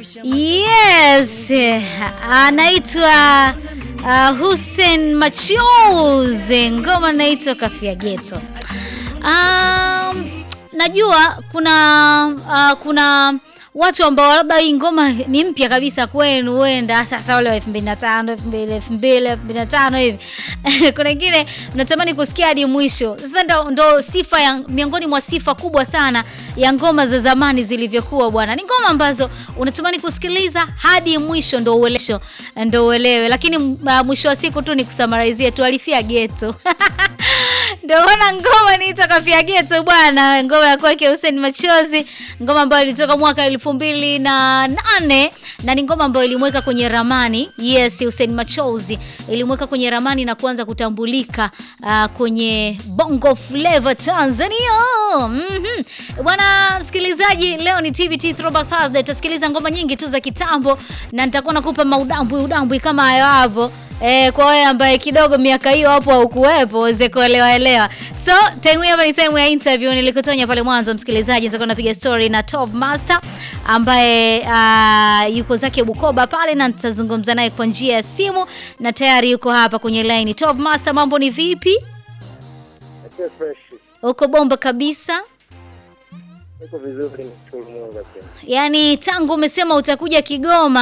Yes, anaitwa uh, Hussein Machozi, ngoma inaitwa Kafia Geto. Um, najua kuna uh, kuna watu ambao labda hii ngoma ni mpya kabisa kwenu, huenda sasa wale wa 2005 2000 2005 hivi kuna wengine mnatamani kusikia hadi mwisho. Sasa ndo, ndo sifa ya miongoni mwa sifa kubwa sana ya ngoma za zamani zilivyokuwa bwana, ni ngoma ambazo unatamani kusikiliza hadi mwisho ndo uelesho ndo uelewe, lakini uh, mwisho wa siku tu ni kusamarizie tu alifia geto ndio maana ngoma niitwa Kafia Geto bwana, ngoma ya kwake Hussein Machozi, ngoma ambayo ilitoka mwaka elfu mbili na nane na ni ngoma ambayo ilimweka kwenye ramani. Yes, Hussein Machozi ilimweka kwenye ramani na kuanza kutambulika uh, kwenye Bongo Flava Tanzania. Mhm. Bwana msikilizaji, leo ni TBT Throwback Thursday, tutasikiliza ngoma nyingi tu za kitambo na nitakuwa nakupa maudambwi udambwi kama hayo hapo. Eh, kwa wewe ambaye kidogo miaka hiyo hapo haukuwepo uweze kuelewa elewa. So, time hapa ni time ya interview nilikutonya pale mwanzo msikilizaji, nitakuwa napiga story na Top Master ambaye uh, yuko zake Bukoba pale na nitazungumza naye kwa njia ya simu na tayari yuko hapa kwenye line. Top Master, mambo ni vipi? Fresh. Uko bomba kabisa? Iko vizuri, nashukuru Mungu. Yaani tangu umesema utakuja Kigoma